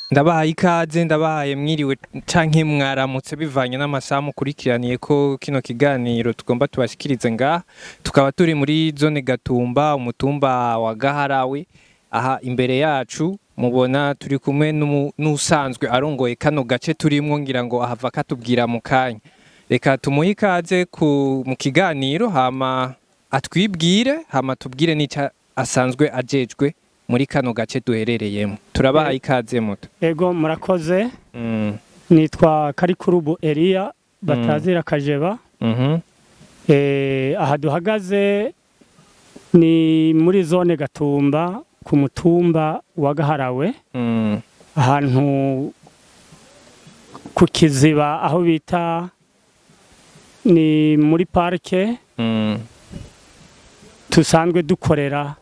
ndabahaye ikaze ndabahaye mwiriwe canke mwaramutse bivanye n'amasaha mukurikiraniye ko kino kiganiro tugomba tubashikirize ngaha tukaba turi muri zone gatumba umutumba wa gaharawe aha imbere yacu mubona turi kumwe n'umu- n'usanzwe arongoye kano gace turimwo ngira ngo ahava katubwira mu kanya reka tumuhe ikaze ku mu kiganiro hama atwibwire hama tubwire n'icyo asanzwe ajejwe muri kano gace duherereyemo turabahaye ikaze muto Ego murakoze Mm, nitwa Karikurubu Elia batazira kajeba mhm, eh aha duhagaze ni muri zone Gatumba ku mutumba wa Gaharawe mm, ahantu ku kiziba aho bita ni muri parike mm, tusanzwe dukorera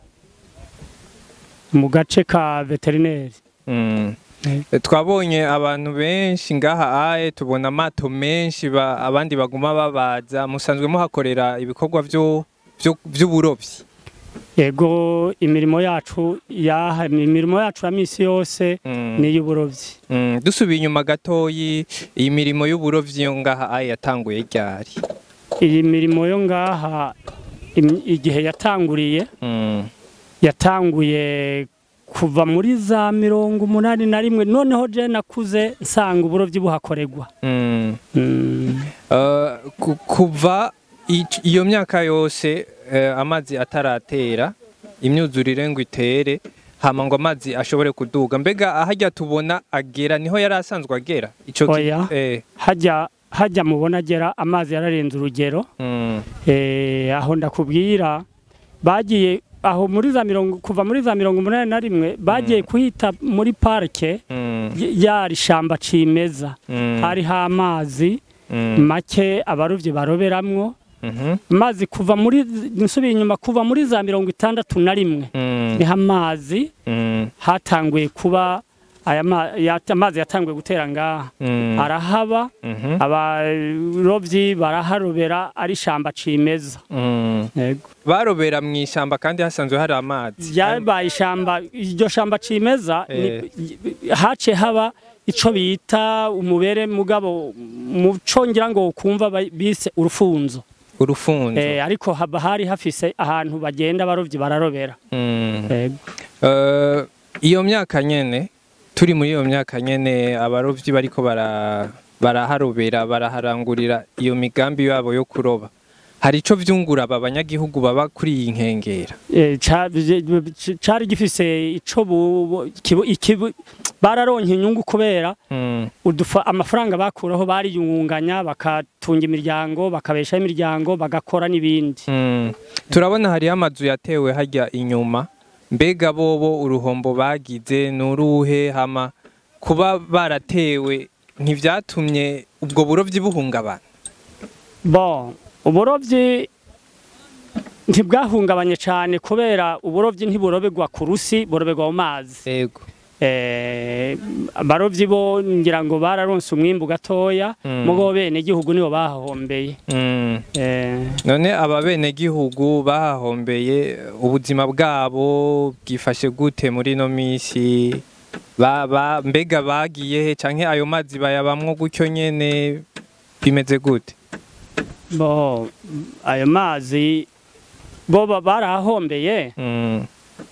mu gace ka veterineri mm. twabonye abantu benshi ngaha aye tubona amato menshi ba- abandi baguma babaza musanzwe muhakorera ibikorwa vyo- vyo- vy'uburovyi Ego imirimo yacu ya imirimo yacu ya misi yose Mm, ni iy'uburovyi mm. dusubiye inyuma gatoyi iyi mirimo y'uburovyi yo ngaha aye yatanguye ryari iyi mirimo yo ngaha im- igihe yatanguriye Mm, yatanguye kuva muri za mirongo umunani na rimwe noneho je nakuze nsanga uburovyi buhakorerwa mm. Mm, Uh, ku- kuva ic- iyo myaka yose eh, amazi ataratera imyuzurire ngo itere hama ngo amazi ashobore kuduga mbega ahajya tubona agera niho yari asanzwe agera ico ki- Oya. eh, hajya hajya mubona agera amazi yararenze urugero mm, eh, aho ndakubwira bagiye aho muri za mirongo kuva muri za mirongo umunani na rimwe bagiye kuhita muri parike mm, y- yari shamba cimeza mm, hariho amazi mm, make abarovyi baroberamwo mhm, amazi kuva muri nsubiye inyuma kuva muri za mirongo itandatu na rimwe mm, niho amazi mm, hatanguye kuba aya ma- yat- amazi yatanguye gutera ngaha mm, arahaba mhm, abarovyi baraharobera ari shamba cimeza mm. yego barobera mu ishamba kandi hasanzwe hari amazi ryabaye ishamba iryo shamba cimeza Eh. ni- hace haba ico bita umubere mugabo muco ngira ngo kumva ba- bise urufunzo urufunzo eh, ariko haba hari hafise ahantu bagenda abarovyi bararobera Mm. yego Eh, iyo myaka nyene turi muri iyo myaka nyene abarovyi bariko bara baraharobera baraharangurira iyo migambi yabo yo kuroba hari ico vyungura aba banyagihugu baba kuri iyi nkengera Eh, ca- c- cari gifise ico bu- bu- kibu- ikibu- bararonka inyungu kubera Mm, udufa amafaranga bakuraho bariyungunganya bakatunga imiryango bakabeshaho imiryango bagakora n'ibindi mm. turabona hariho amazu yatewe harya inyuma mbega bobo uruhombo bagize nuruhe hama kuba baratewe ntivyatumye ubwo burovyi buhungabana bon uburovyi ntibwahungabanye cyane kubera uburovyi ntiburobegwa ku rusi burobegwa mu mazi ego Eh, abarovyi bo ngira ngo bararonse umwimbu gatoya Mm. mugo bene igihugu nibo bahahombeye Mm. Eh, none aba benegihugu bahahombeye ubuzima bwabo bwifashe gute muri ino minsi ba, ba, mbega bagiye he canke ayo mazi bayabamwo gutyo nyene bimeze gute bo ayo mazi bo ba- barahahombeye mm,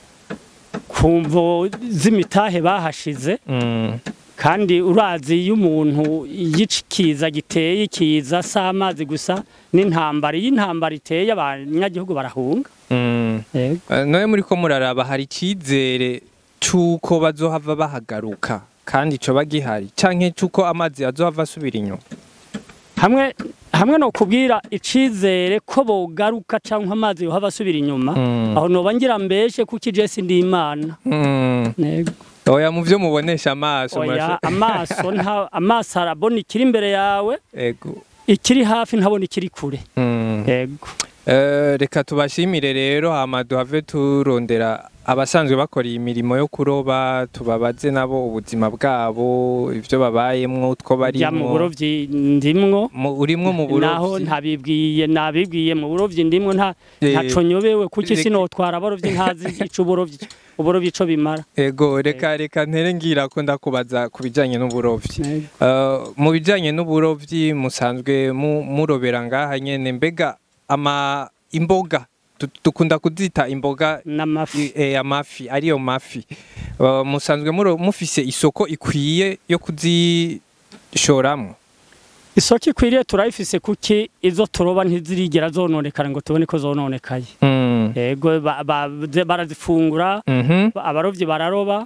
kumvo z'imitahe bahashize mm, kandi urazi iyo umuntu y'ikiza giteye ikiza si amazi gusa n'intambara iyo intambara iteye abanyagihugu barahunga mm. Yego. Eh, none muriko muraraba hari icizere c'uko bazohava bahagaruka kandi coba gihari canke c'uko amazi azohava asubira inyuma hamwe hamwe no kubwira icizere ko bogaruka cyangwa amazi yohava asubira inyuma Mm. aho noba ngira mbeshe kuko ije sindi imana Mm. Yego. oya mu vyo mubonesha amaso oya murasho- amaso nta amaso arabona ikiri imbere yawe ego ikiri hafi ntabona ikiri kure Mm. yego Eh, reka tubashimire rero hama duhave turondera abasanzwe bakora iyi mirimo yo kuroba tubabaze nabo ubuzima bwabo ibyo babayemwo utwo bya mu barimwo burovyi ndimwo Mu- urimwo mu naho burovyi ntabibwiye nabibwiye mu burovyi ndimwo nta Eh, ntaco nyobewe kuki reka- sinotwara abarovyi ntazi ico uburovyi uburovyi ico bimara ego reka reka ntere ngira ko ndakubaza ku bijanye n'uburovyi Uh, mu bijanye n'uburovyi musanzwe mu- murobera ngaha nyene mbega ama imboga du- dukunda kuzita imboga n'amafi i- eh, amafi ariyo mafi Uh, musanzwe muro- mufise isoko ikwiye yo kuzishoramwo isoko ikwiriye turayifise kuki izo turoba ntizirigera zononekara ngo tubone ko zononekaye Mm. yego ba- ba- ze- barazifungura Mhm. abarovyi bararoba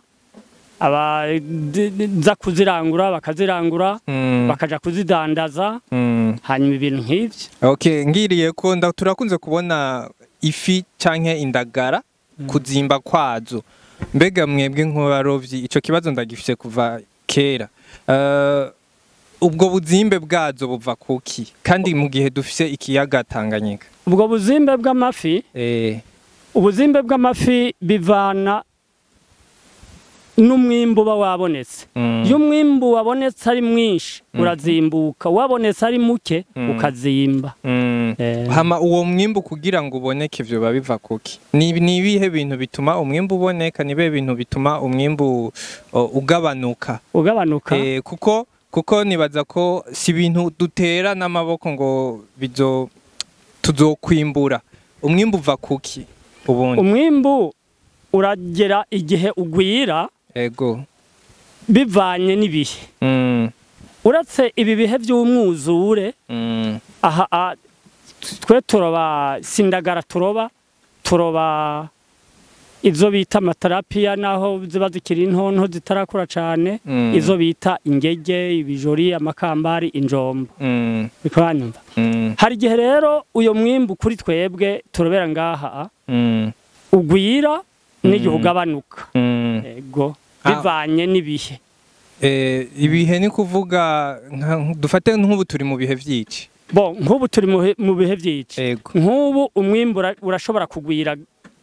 abaza kuzirangura bakazirangura Mm. bakaja kuzidandaza Mm. hanyuma ibintu nk'ivyo Okay, ngiriye ko nda turakunze kubona ifi canke indagara kuzimba kwazo. Mbega mwebwe nk'abarovyi ico kibazo ndagifise kuva kera. Uh, ubwo buzimbe bwazo buva kuki kandi mu gihe dufise ikiyaga Tanganyika. ubwo buzimbe bw'amafi Eh, ubuzimbe bw'amafi bivana n'umwimbu uba wabonetse mm, iyo umwimbu wabonetse ari mwinshi urazimbuka wabonetse ari muke Mm. ukazimba mm. Eh, Hama uwo mwimbu kugira ngo uboneke ivyo biba biva kuki? Ni ni ibihe bintu bituma umwimbu uboneka ni ibihe bintu bituma umwimbu uh, ugabanuka? ugabanuka Eh, kuko kuko nibaza ko si ibintu dutera n'amaboko ngo bizo tuzokwimbura umwimbu uva kuki ubundi umwimbu uragera igihe ugwira ego bivanye n'ibihe mm, uretse ibi bihe by'umwuzure mm, aha a- twe turoba sindagara turoba turoba izo bita amatarapiya naho ziba zikiri ntonto zitarakura cyane Mm. izo bita ingege ibijori amakambari injombo mm, bikanyumva mm, hari igihe rero uyo mwimbu kuri twebwe turobera ngaha mm, ugwira n'igihe Mm. ugabanuka mm. ego Ah. bivanye n'ibihe Eh, ibihe ni kuvuga nka- dufate nk'ubu turi mu bihe vy'iki bo nk'ubu turi mu he- mu bihe by'iki ego nk'ubu umwimbu ura- urashobora kugwira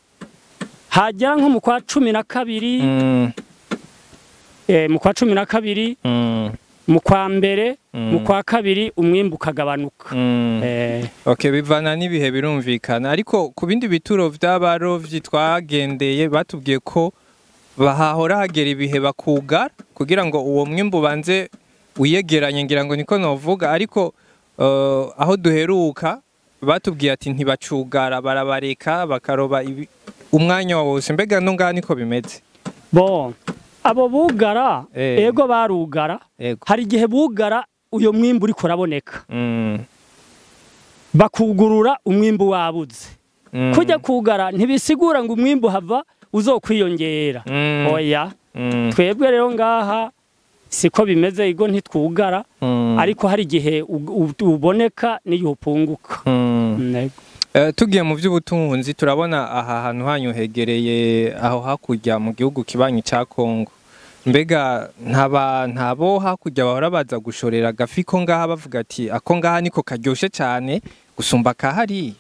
hagera nko mu kwa cumi na kabiri mm, eh, mu kwa cumi na kabiri mm, mu kwa mbere Mm. mu kwa kabiri umwimbu ukagabanuka mm. Eh, Okay, bivana n'ibihe birumvikana ariko ku bindi bituro vy'abarovyi twagendeye batubwiye ko bahahora hagera ibihe bakugara kugira ngo uwo mwimbu banze wiyegeranye ngira ngo niko novuga ariko uh, aho duheruka batubwiye ati ntibacugara barabareka bakaroba ibi- umwanya wose mbega no ngaha niko bimeze bo abo bugara Eh. ego barugara yego hari igihe bugara uyo mwimbu uriko uraboneka mm, bakugurura umwimbu wabuze mm, kujya kugara ntibisigura ngo umwimbu hava uzokwiyongera mm, oya mm, twebwe rero ngaha siko bimeze igo ntitwugara mm, ariko hari igihe u- u- uboneka n'igihe upunguka mm. Nego. Eh, tugiye mu by'ubutunzi turabona aha hantu hanyu hegereye aho hakurya mu gihugu kibanyi cya Kongo mbega ntaba ntabo hakurya bahora baza gushorera agafi ko ngaha bavuga ati ako ngaha niko karyoshe cyane gusumba kahari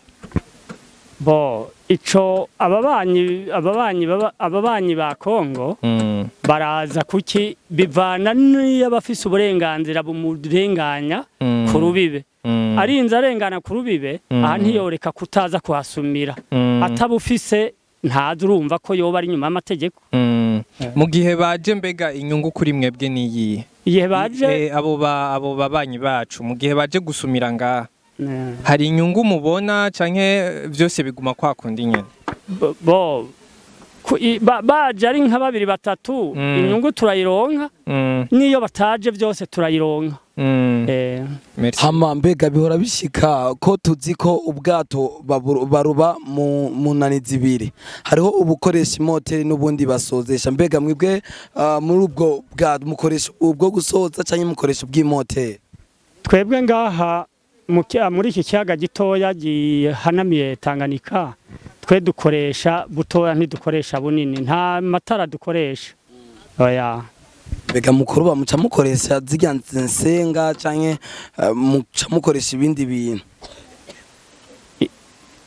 bo ico ababanyi ababanyi baba- ababanyi ba Kongo mm, baraza kuki bivana n'iyo abafise uburenganzira bumurenganya mm, ku rubibe mm, arinze arengana ku rubibe Mm. aha ntiyoreka kutaza kuhasumira mm, atabufise ntazi urumva ko yoba ari nyuma y'amategeko mm. Eh. mu gihe baje mbega inyungu kuri mwebwe niyihe igihe baje Eh, abo ba abo babanyi bacu mu gihe baje gusumira ngaha eh, hari inyungu mubona canke byose biguma kwa kundi nyene bo- bo ku- i- ba- baje ari nka babiri batatu Mm. inyungu turayironka mm, n'iyo bataje byose turayironka mm. Eh, Merci. hama mbega bihora bishika ko tuzi ko ubwato baburu- baruba mu mu nani zibiri hariho ubukoresha imoteri n'ubundi basozesha mbega mwebwe ah, muri ubwo bwato mukoresha ubwo gusoza cyangwa mukoresha ubw'imoteri twebwe ngaha mu ki- muri iki kiyaga gitoya gihanamiye Tanganyika twe dukoresha butoya ntidukoresha bunini nta matara dukoresha oya mbega mukuruba muca mukoresha zirya nsenga cyangwa ah, muca mukoresha ibindi bintu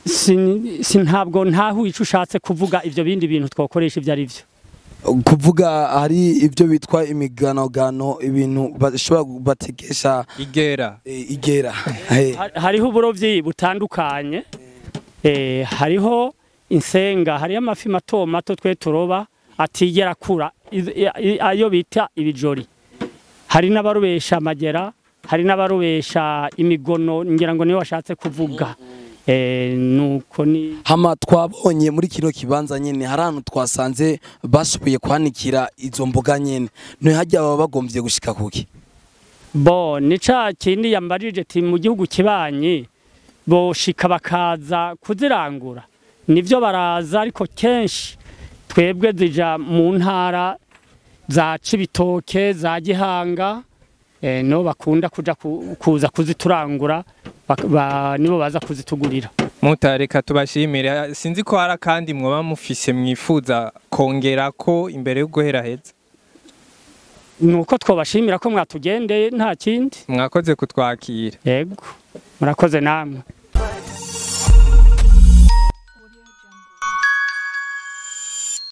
sin- si ntabwo ntaho ico ushatse kuvuga ivyo bindi bintu twokoresha ivyo ari vyo kuvuga hari ibyo bitwa imiganogano ibintu bashobora batekesha igera eh, igera Eh, Har- hariho uburovyi butandukanye eh, hariho insenga hariho amafi mato mato twe turoba atigera akura iz- i- i- ayo bita ibijori hari n'abarobesha amagera hari n'abarobesha imigono ngira ngo niyo washatse kuvuga eh, nuko ni hama twabonye muri kino kibanza nyene hari ahantu twasanze bashoboye kwanikira izo mboga nyene none hajya baba bagombye gushika kuki bo ni ca kindi yambarije ti mu gihugu kibanyi boshika bakaza kuzirangura nivyo baraza ariko kenshi twebwe zija mu ntara za Cibitoke za Gihanga eh, no bakunda kuja ku- kuza kuziturangura bak- ba, nibo baza kuzitugurira mutareka tubashimire sinzi ko hari akandi mwoba mufise mwifuza kongera ko imbere yo guhera heza nuko twobashimira ko mwatugendeye nta kindi mwakoze kutwakira yego murakoze namwe